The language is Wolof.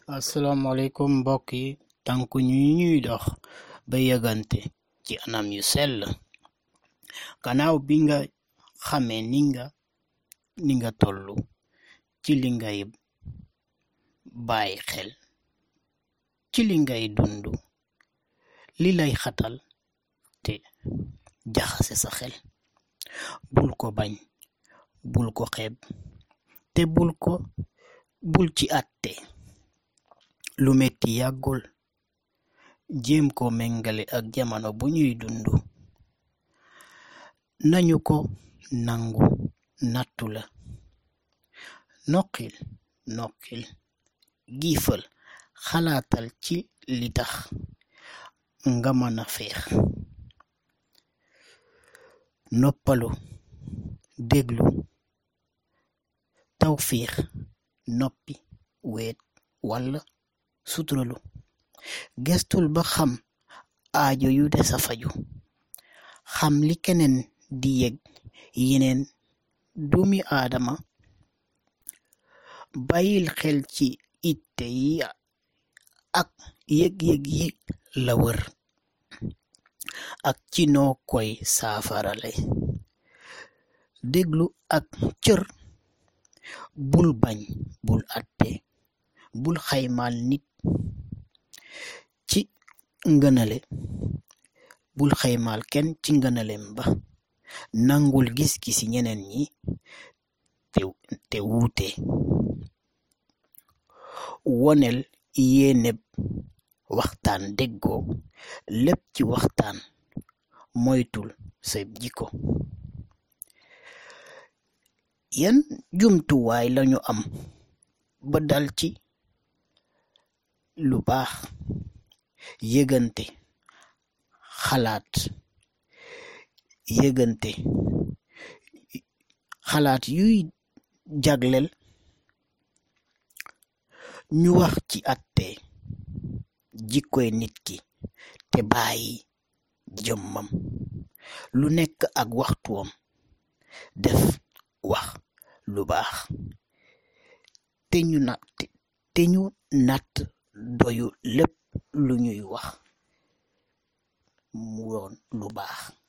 asalaamaaleykum mbokk yi tànku ñu ñuy dox ba yëgante ci anam yu sell gannaaw bi nga xamee ni nga ni nga tollu ci li ngay bàyyi xel ci li ngay dund li lay xatal te jaxase sa xel bul ko bañ bul ko xeeb te bul ko bul ci àtte lu metti yàggul jéem ko méngale ak jamono bu ñuy dund nañu ko nangu nattu la noqil noqil giifal xalaatal ci li tax nga mën a feex noppalu déglu tawfiix noppi weet walla suturalu gestul ba xam aajo yu des a faju xam li keneen di yëg yeneen doomi aadama bàyyil xel ci itte yi ak yëg-yëg yi la wër ak ci noo koy saafarale déglu ak cër bul bañ bul atte bul xaymaal nit ci ngënale bul xaymaal kenn ci ngënalem ba nangul gis-gisi ñeneen ñi te te wuute wonel yéeneb waxtaan déggoo lépp ci waxtaan moytul sa jikko yan jumtuwaay lañu am ba dal ci lu baax yëgante xalaat yëgante xalaat yuy jagleel ñu wax ci atte jikkoy nit ki te bàyyi jëmmam lu nekk ak waxtuwam def wax lu baax te ñu natt te ñu natt doyu lépp lu ñuy wax mu woon lu baax